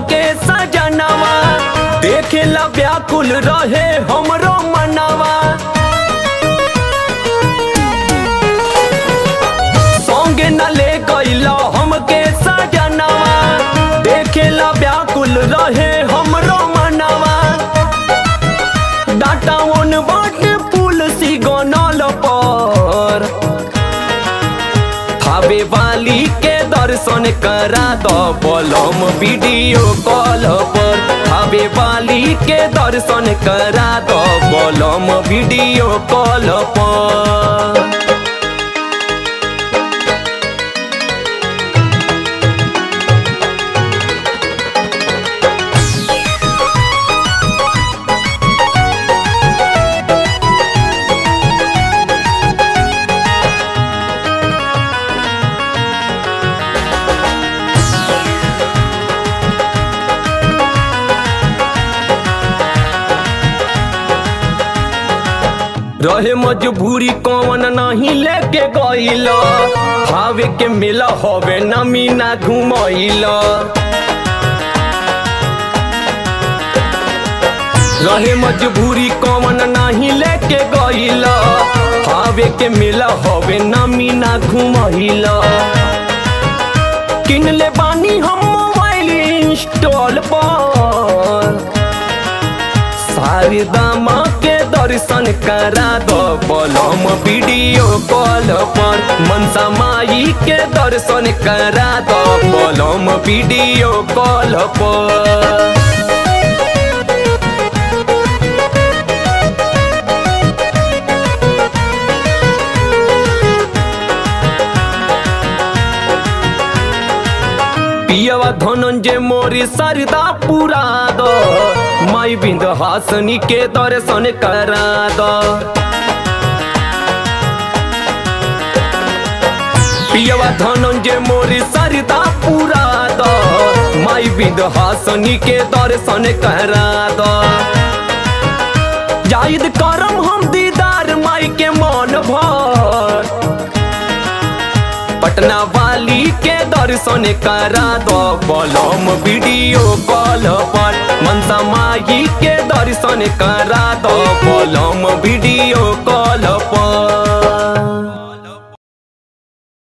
हमके सजनवा देखेला व्याकुल रहे हमरो मनवा संगे न ले गईला हमके सजनवा देखेला व्याकुल रहे हमरो मनवा डाटा ओन बाट पुल सी गनल पर थावे वाली के दर्शन करा दो बोलम वीडियो कॉल पर थावे वाली के दर्शन करा दो बोलम वीडियो कॉल पर रहे मजबूरी कौन नहीं लेके गईल हावे के मेला हवे नमी ना घुमैल रहे मजबूरी कौन नहीं लेके गईल हावे के मेला हवे नमी ना घुमैल किन ले बानी हम मोबाइल इंस्टॉल पर शारदामा के दर्शन करा दो बोलम वीडियो कॉल पर मनसा माई के दर्शन करा दो बोलम वीडियो कॉल पर पियवा धनंजय मोरी सरदा पुरा दो माई बिंद हासनी के दर्शन करा दो पियवा धनंजय मोरी सरदा पुरा दो माई बिंद हासनी के दर्शन करा दो जाहिद करम हम दीदार माई के मन भर पटना वाली के दर्शन करा दो बोलम वीडियो कॉल पर मनसा माई के दर्शन करा दो बोलम वीडियो कॉल